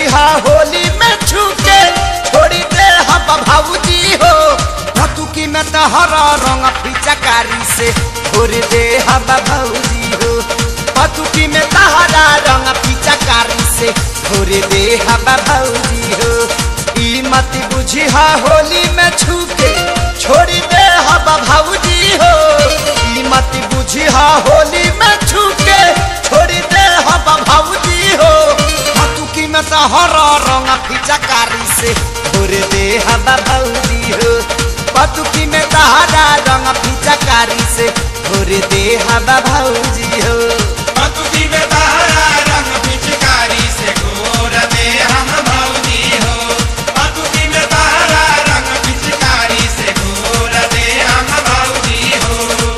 बुझिया होली में छूके छोड़ी दे हम भाऊजी हो भतुकी में तहरा रंग पिचकारी से छोड़ दे हम भाऊजी हो भतुकी में तहरा रंग पिचकारी से छोड़ दे हम भाऊजी हो ई मत बुझिया होली में छूके छोड़ी दे हम भाऊजी हो ई मत बुझिया होली में छूके छोड़ी दे हम भाऊजी हो भतुकी में तहरा रंग पिचकारी से छोड़ दे हम भाऊजी हो पतुकी में तहरा रंग पिचकारी से छोड़ दे हम भाऊजी हो बतुकी में तहरा रंग पिचकारी से घोर दे हम भौजी हो बतुकी में तहरा रंग पिचकारी से घोर दे हम भौजी हो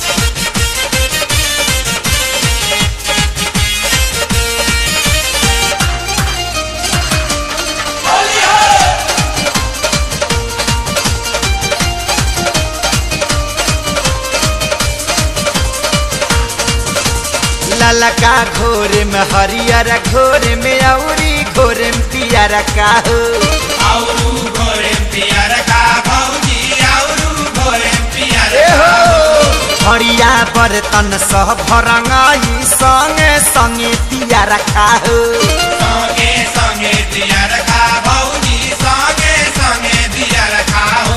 ललका घोरे में हरियर घोरे में औरी घोरे में पियर का हो आउरू घोरे पियर का भौजी आउरू घोरे पियर ए का हो हरिया बर्तन सह भरंगाई संगे संगे पियर का हो संगे संगे दियर का भौजी संगे संगे दियर का हो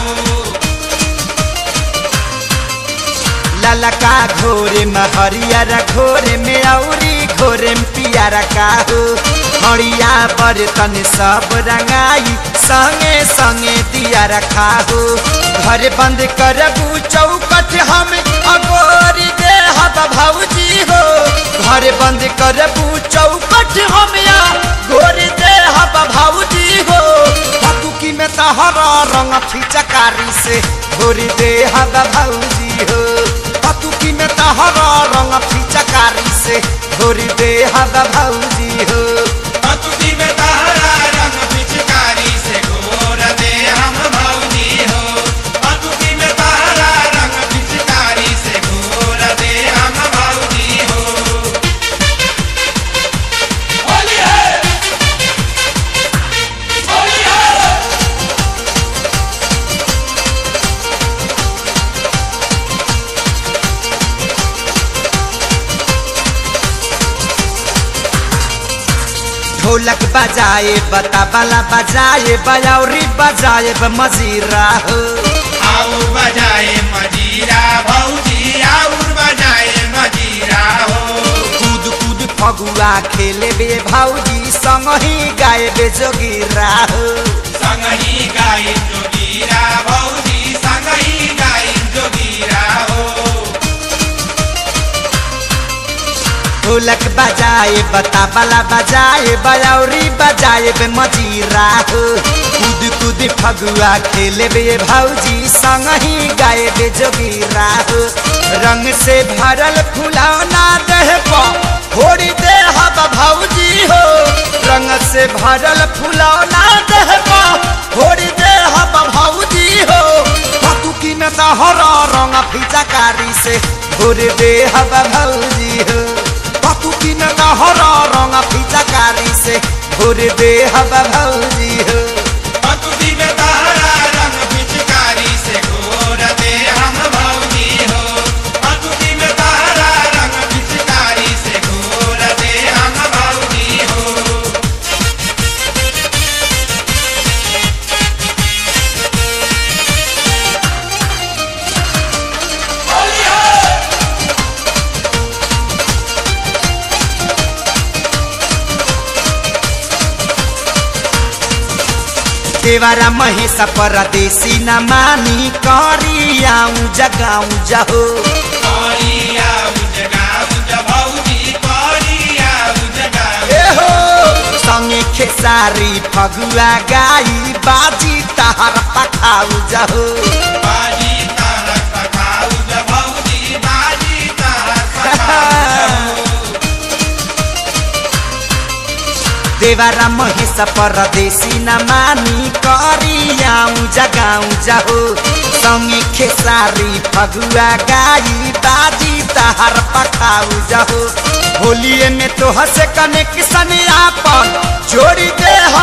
ललका घोरे में हरियर घोरे में औरी घोरे में पियर का हो हरिया बर्तन सब रंगाई संगे संगे दिया रखा हो घर बंद करबू चौकट हम अगोरी दे हब भौजी हो घर बंद करबू चौकट हम या गोरी दे हब भौजी हो पतुकी में तहरा रंग फिचकारी से घोरी दे हब भौजी हो पतुकी में तहरा रंग फिचकारी से घोरी दे हब भौजी हो बतुकी में तहरा रंग पिचकारी से घोर दे हम भौजी हो बतुकी में तहरा रंग पिचकारी से घोर दे हम भौजी हो होली है होली है ढोलक बजाए बताबला बजाए बयौरी बजाए मजीरा हो आउर बजाए मजीरा भौजी आउर बजाए मजीरा हो कूद कूद फगुआ खेले बे भौजी संग ही गाए बे जोगिरा हो संगही गाई जोगीरा भौजी संगही गाई जोगीरा हो ढोलक बजाए बताबला बजाए बयौरी बजाए बे मजीरा हो कूद कूद फगुआ खेले बे भौजी संग ही गाए बे जोगिरा हो रंग से भरल फुलौना देह पर फोड़ी दे हब भौजी हो रंग से भरल फुलौना देह पर फोड़ी दे हब भौजी हो पतुकी में तहरा रंग फिचकारी से घोर दे हब भौजी हो पतुकी में तहरा रंग फिचकारी से घोर दे हब भौजी हो बतुकी में तहरा रंग पिचकारी से घोर दे हम भौजी हो बतुकी में तहरा रंग पिचकारी से घोर दे हम भौजी हो होली है देवारा महिष परदेशी न मानी करी आऊं जगाऊं जहो करिया उजगा उज भौजी करिया उजगा ए हो संगे खेसारी फगुआ गाई बाजी तहर पखाऊ जहो बाजी तारक पखाऊ ज भौजी बाजी तारक पखाऊ देवारा महिष परदेशी न मानी करी आऊं जगाऊं जहो संगे खेसारी फगुआ गाई बाजी तहर पखाऊ जहो होलिए में तो हसे कनेक्शन आपन जोड़ी दे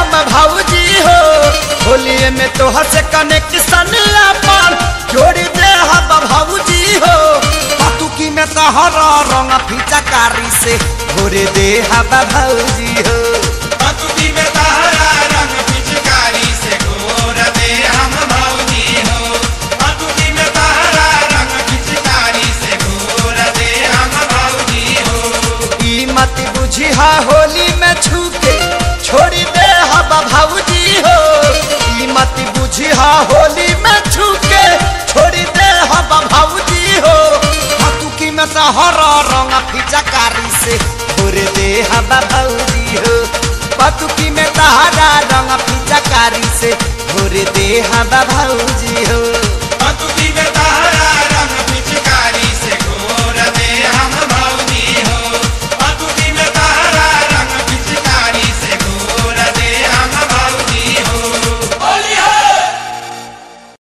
से कनेक्शन अपन जोड़ी दे हम भौजी हो पतुकी में तहरा रंग फिचकारी से घोर दे हम भौजी हो पतुकी में तहरा रंग पिचकारी से घोर दे हम भौजी हो पतुकी में तहरा रंग पिचकारी से घोर दे हम भौजी हो ई मत बुझी हा होली में छूके छोड़ी दे हम भौजी हो ई मत बुझी हा होली में छूके छोड़ी दे हम भौजी हो पतुकी में तहरा रंग फिचकारी से घोर दे हम भौजी हो पतुकी